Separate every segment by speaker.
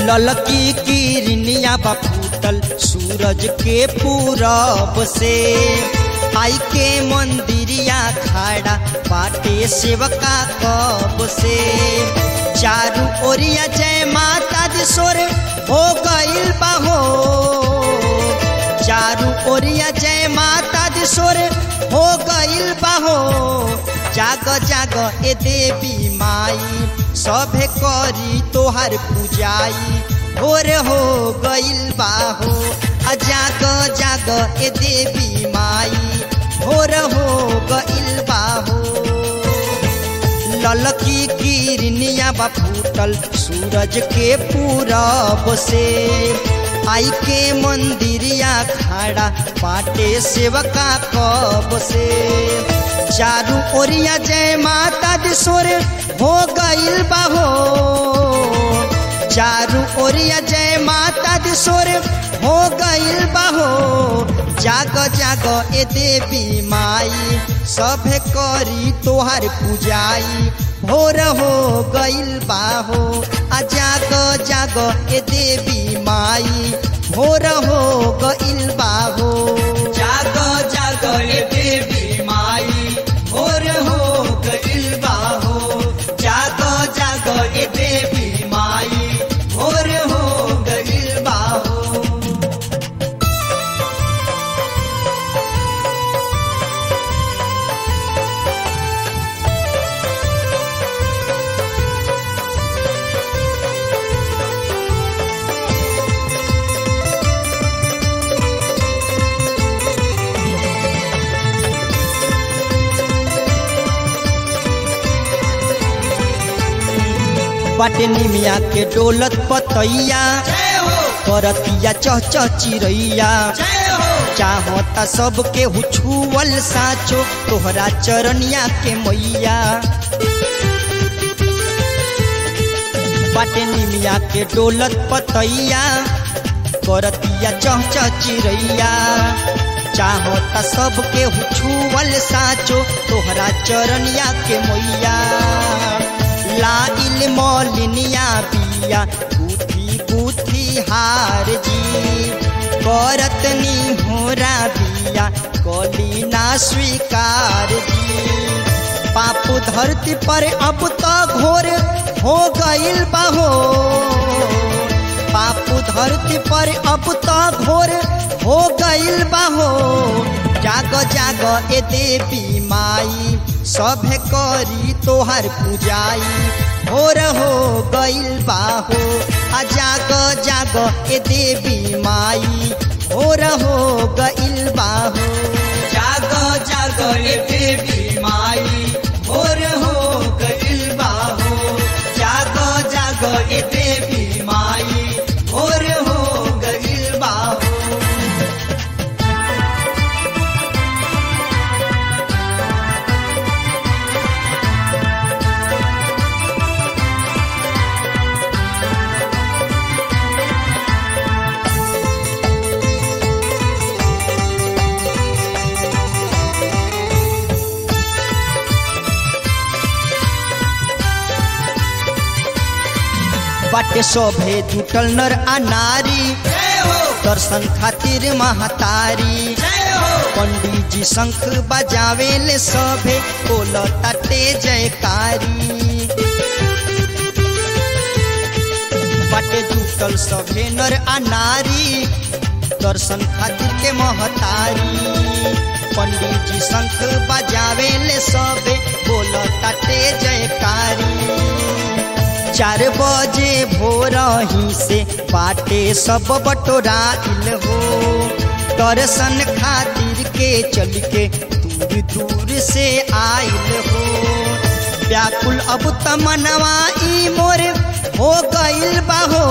Speaker 1: ललकी किरनिया बा फूटल सूरज के पूरब से आई के मंदिरिया खड़ा बाटे सेवका कब से चारू ओरिया जय माता दी सोर हो गइल बाहो चारू ओरिया जय माता दी सोर हो गइल बाहो जाग जाग ए देवी माई सभे करी तोहर पूजाई भोर हो गइल बाहो आ जाग जाग ए देवी माई भोर हो गइल बाहो ललकी किरनिया बा फूटल सूरज के पूरब से आई के मंदिरिया खड़ा पाटे सेवका कब से चारू ओरिया जय माता दी सोर हो गइल बाहो चारू ओरिया जय माता दी सोर हो गइल बाहो जाग जाग ए देवी माई सभे करी तोहर पूजाई भोर हो गइल बाहो आ जाग जाग ए देवी माई भोर हो गइल बाहो
Speaker 2: जाग जाग ए देवी माई भोर हो गइल बाहो जाग जाग ए देवी माई भोर हो गइल बाहो
Speaker 1: बाटे निमिया के डोलत पतैया
Speaker 2: जय हो
Speaker 1: करतिया चह चह चिरैया
Speaker 2: जय हो
Speaker 1: चाहता सबके हुछुअल साचो तोहरा चरनिया के मैया बाटे निमिया के डोलत पतैया करतिया चह चह चिरैया चाहता सबके हुछुअल साचो तोहरा चरनिया के मैया लाइल मौलिनिया बिया गुथी गुथी हार जी करत होरा बिया कली ना स्वीकार जी पापू धरती पर अब तो घोर हो गइल बाहो पापू धरती पर अब तो घोर हो गइल बाहो जाग जाग ए देवी माई सभे करी तोहर पूजाई भोर हो गइल बाहो आ जाग जाग ए देवी माई भोर हो गइल बाहो
Speaker 2: जाग जाग ए देवी माई भोर हो गइल बाहो जाग जाग ए देवी माई भोर हो गइल बाहो
Speaker 1: बाटे शोभे जुटल नर आ नारी
Speaker 2: जय हो
Speaker 1: दर्शन खातिर महतारी
Speaker 2: जय हो
Speaker 1: पंडित जी शंख बजावे ले सभे बोल तटे जयकारी बाटे जुटल सभे नर आ नारी दर्शन खातिर के महतारी पंडित जी शंख बजावे ले सभे बोल तटे जयकारी चार बजे भोर ही से बाटे सब बटोराइल हो दर्शन खातिर के चल के दूर दूर से आइल हो व्याकुल अब तमनवा ई मोर हो गइल बाहो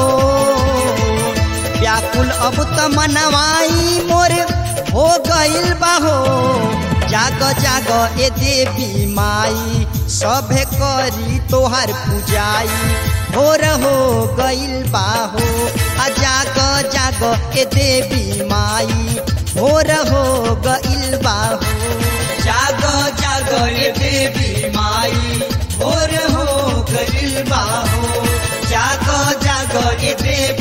Speaker 1: व्याकुल अब तमनवा ई मोर हो गइल बाहो जाग जाग ए देवी माई सभे करी तोहर पूजाई भोर हो गइल बाहो आ जाग जाग ए देवी माई भोर हो गइल बाहो
Speaker 2: जाग जाग ए देवी माई भोर हो गइल बाहो जाग जाग ए देवी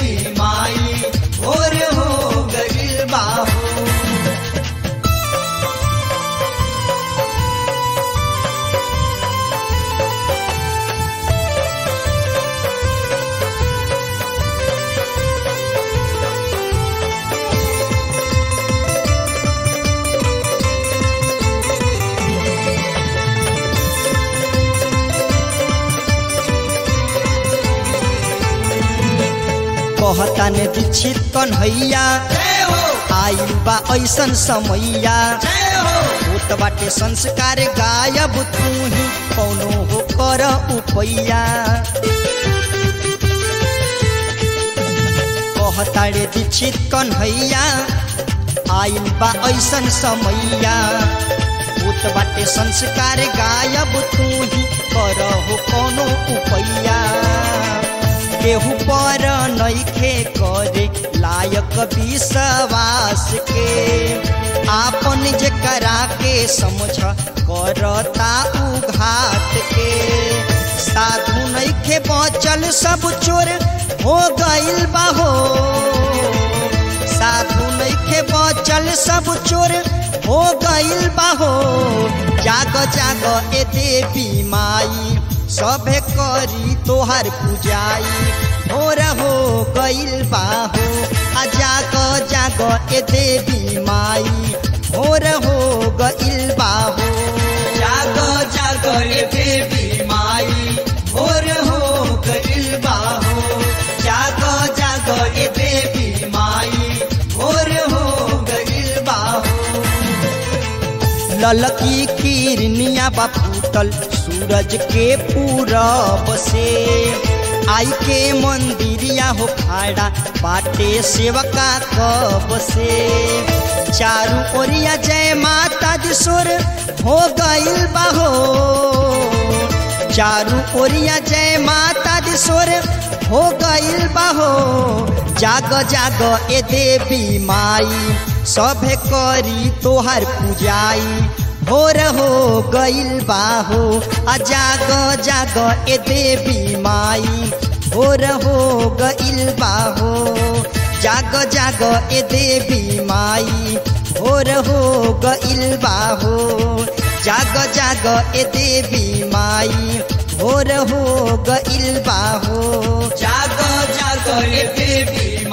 Speaker 1: ज्ञान दीक्षित कन्हैया
Speaker 2: जय हो
Speaker 1: आइल बा ऐसन समैया
Speaker 2: जय हो
Speaker 1: होत बाटे संस्कार गायब तू ही कौनो हो कर उपैया कहताड़े दीक्षित कन्हैया आइल बा ऐसन समैया होत बाटे संस्कार गायब तू ही कर हो कौनो उपैया केहू पर नइखे करे लायक विश्वास के आपन जे करा के समझ करता उघात के साधु नइखे बचल सब चोर हो गइल बाहो साधु नइखे बचल सब चोर हो गइल बाहो जाग जाग ए देवी माई सभे करी तोहर पूजाई भोर हो गइल बाहो आ जाग जाग ए देवी माई भोर हो गइल बाहो
Speaker 2: जागो जागो ये देवी माई भोर हो गइल बाहो जागो जागो ये देवी माई भोर हो गइल बाहो
Speaker 1: ललकी किरनिया बा फूटल सूरज के पूरब से आई के मंदिरिया हो खाड़ा बाटे सेवका कब से चारू ओरिया जय माता दी सुर हो गइल बाहो चारू ओरिया जय माता दी सुर हो गइल बाहो जाग जाग ए देवी माई सभे करी तोहर पूजाई भोर हो गइल बाहो आ जाग जाग ए देवी माई भोर हो गइल बाहो जाग जाग ए देवी माई भोर हो गइल बाहो जाग जाग ए देवी माई भोर हो गइल बाहो
Speaker 2: जागो जागो ये देवी